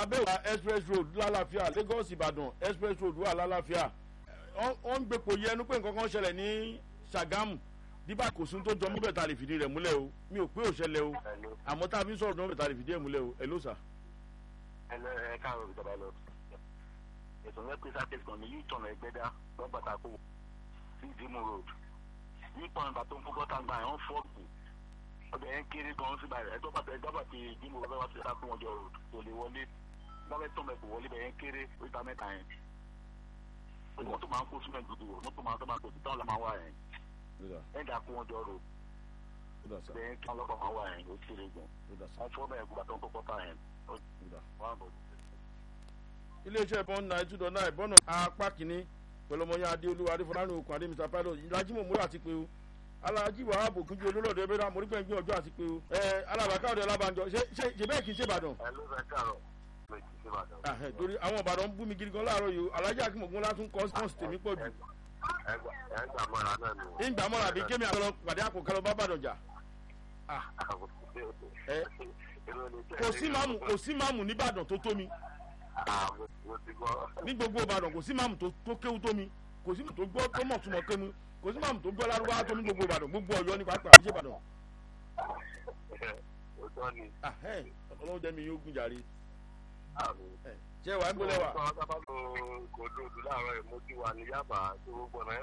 abẹ́wà express road lálàáfíà lagos ìbàdàn express road wà lálàáfíà wọ́n ń gbèpò yẹnu pé nǹkan kan ṣẹlẹ̀ ní sàgámù díbà kò sún tó jọ mọ́bẹ̀ tá a lè fìdí rẹ̀ múlẹ̀ o mi ò pé ò ṣẹlẹ̀ o àmọ́ tá a fi ń sọ̀rọ̀ mọ́bẹ̀ tá a lè fìdí rẹ̀ múlẹ̀ o ẹ ló sà. ẹ lọ ẹ káàárọ̀ ìjọba lọ ètò ìwé pèsè àkẹ́sì kan ní yìí tọ̀nà ẹgbẹ́dá lọ́gbàtà kó sí ìdímù road ní pọ̀nba tó ń fún bọ́tà gbà yẹn fọ́ọ̀kù ọbẹ̀ yẹn kéré gan síbà rẹ̀ ẹjọ́ bàtà ẹjọ́ bàtà ìdímù road wá sí ẹ̀dá fún ọjọ́ road kò lè wọlé lọ́wọ́ tó mẹ́kù wọlé bẹ̀ yẹn kéré oríta mẹ́ta yẹn mọ́tò máa ń kó sílẹ̀ dúdú mọ́tò máa ń tó máa kó sí táwọn lọ́mọ wá yẹn ẹ̀dá fún ọjọ́ road bẹ̀ yẹn kí wọ́n lọ́kọ̀ máa wá yẹn ó kéré gan wọ́n fọ́ bẹ́ẹ̀ kú bàtà ń kó bọ́tà yẹn wọ́n á bọ̀ iléeṣẹ́ bọ́n náà two dot nine bọ́nà apá kìíní pẹ̀lú ọmọ yẹn adéolúwa adéfọlárìn okùn adé mr pilot ìlàjì mọ̀mọ́rọ́ àti pé o alájí wàhálà bòkúnjú olólọ́dọ̀ ẹgbẹ́ náà morígbẹ́ gbé ọjọ́ àti pé o ẹ alábàákáwọ̀dẹ alábàájọ ṣe ṣe bẹ́ẹ̀ kì í ṣe ìbàdàn. ẹ ló fẹ́ káàárọ̀ ló ti ṣe ìbàdàn. ahẹ torí àwọn ìbàdàn ń bú mi gidi gan láàárọ̀ yìí o alájí akínmọ̀gbọ́n látún kọ́sítọ́ọ̀sì tèmi pọ̀ jù. ẹ gbà mọ́ra náà nù. ìgbà mọ́ra àbí kémi àgbẹ̀lọ pàdé àkókò lọ bá bàdàn jà. kò sí máàmù kò sí máàmù nìbàdàn tó tó mi ní gbogbo ìbàdàn kò sí máàmù tó kéwú tó mi kò sí máàmù tó gbọ́ tó mọ̀ túmọ̀ kému kò sí máàmù tó gbọ́ lárúbáwá tó ní gbogbo ìbàdàn gbogbo ọ̀yọ́ ní pàápàá àbíṣe ìbàdàn. ọlọ́run jẹ́ mi yóò gùn jàre. ṣé wàá ń gbọ́lẹ̀ wà. kò dòdò láàárọ̀ ẹ̀ mo ti wà ní yàbá tó gbọ́n náà